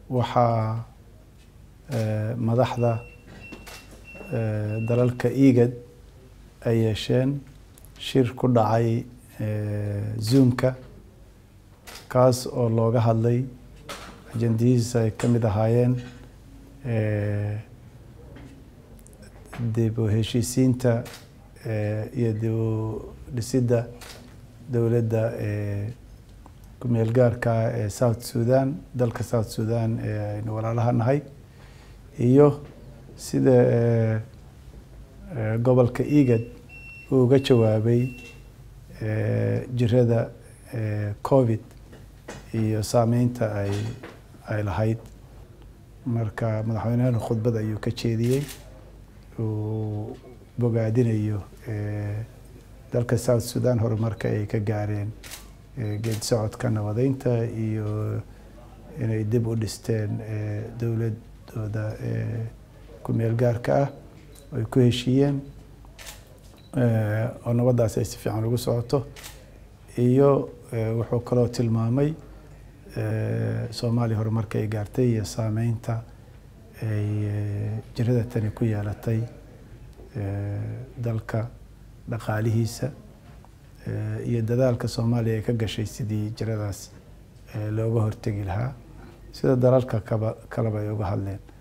waxaa madaxda dalalka igad ay yeesheen shir ku dhacay zoomka kaas oo looga hadlay ajendihiisa ay ka mid ahaayeen dib u heshiisiinta iyo dib u dhisidda dowladda kumeel gaarka ee south sudan dalka south sudan ee aynu walaalaha nahay iyo sida gobolka igad uu uga jawaabay jirada covid iyo saameynta ay ay lahayd marka madaxweynehena khudbad ayuu ka jeediyey uu bogaadinayo dalka south sudan horumarka ay ka gaareen geed socodka nabadeynta iyo inay dib u dhisteen dowladooda kumeel gaarka ah ay ku heshiiyeen oo nabaddaas ay si fiican ugu socoto iyo wuxuu kaloo tilmaamay soomaaliya horumarka ay gaartay iyo saameynta ay jirada tani ku yeelatay dalka dhaqaalihiisa iyo dadaalka soomaaliya ay ka gashay sidii jiradaas looga hortegi lahaa sida dalalka kaba kaleba ay uga hadleen